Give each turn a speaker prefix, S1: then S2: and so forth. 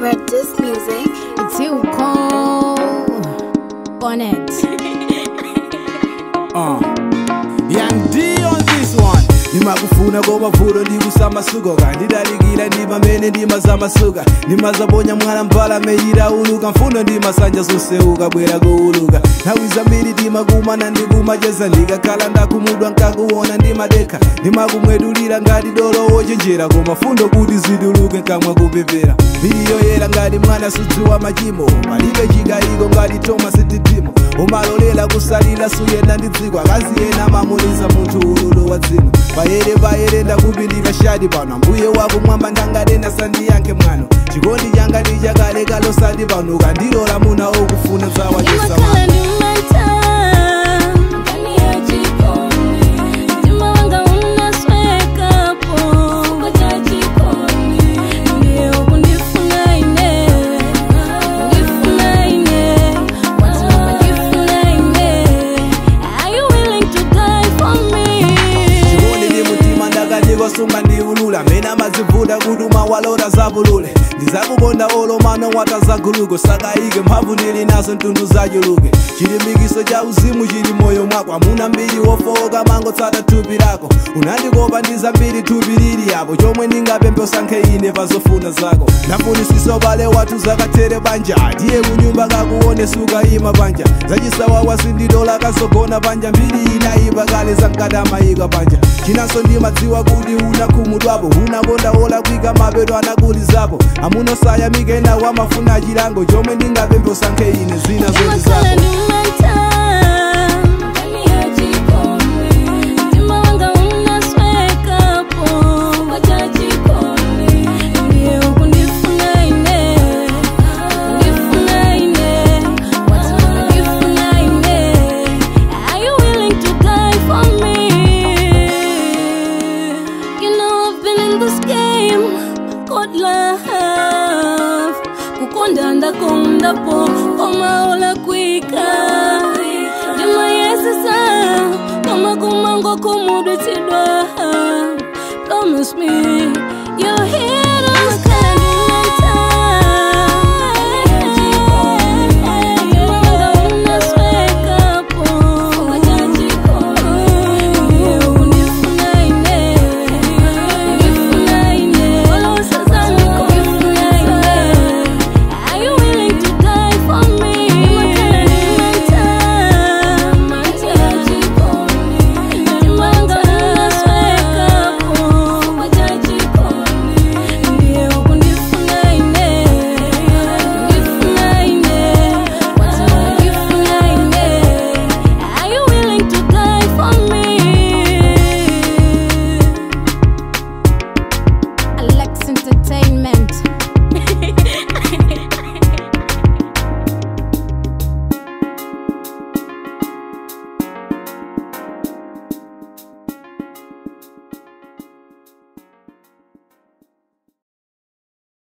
S1: Practice music.
S2: It's you cold on it.
S3: Uh. Young D on this one ndimakufuna komavulo ndikusama-suka kandidalikira ndi pamene ndimazamasuka ndimazaponya mwana mpala meyira uluka mfundo ndimasanja zoseuka bwera kuuluka nthawi zambiri timakumana ndikumacheza ndikakhala ndakumudwa nkakuona ndimadekha ndimakumwedulira ngati dolo wochenjera koma fundo kuti ziduluke nkamwa kupepera mbiri yoyera ngati mwana sudziwa machimo palibe chikayiko ngati thomas didimo umalolela kusalira suyenda ndi dziko akazi ena amamuliza munthu ululu wa dzino payere payere ndakupindika shadi pano mbuye wako mwamba ndangatena sandiyankhe mwano chikondi changa ndi chakale kalosati pano ukandilola muna okufuna zawachesa
S2: Imakhala ndimata, ndani ya jikoni. Mtima wanga unaswekapo, chifukwa cha jikoni. Ndiye ukundifuna ine, undifuna ine, watu wakundifuna ine. Are you willing to die for me?
S3: chikondi ndi mutima ndakatikosunga ndiulula mena mazivuta kuti umawalota zapulule ndizakukonda olomano watazaguluko sakayike mphamvu ndili nazo mtundu zachuluke chilimbikitso cha uzimu chili moyo mwako amuna mbiri wofowoka mangotsata thupi lako unandikopa ndi zambiri thupi lili yapo chomwe ndingapemphe usankhe ine pa zofuna zako ndafunisiso bale wathu zakathere banja ndiye kunyumba kakuone suka ima panja zachisawawa sindidola kasogona panja mbiri inayipa kale zankadamayika panja chinanso ndimadziwa kuti unakhumudwapo unakonda wola kwika mapeto anakulizapo amunosayamika ena wamafuna chilango chomwe ndingapemphe usankhe ine zina zoti
S2: Imakhala
S3: zako
S2: ndimata, ndani ya jikoni. Mtima wanga unaswekapo, chifukwa cha jikoni. Ndiye ukundifuna ine, undifuna ine, watu wakundifuna ine. Are you willing to die for me? You know I've been in this game called love. Kukonda ndakondapo komaola kwika ndimayesesa koma kumango kumudutsidwa promise me you're here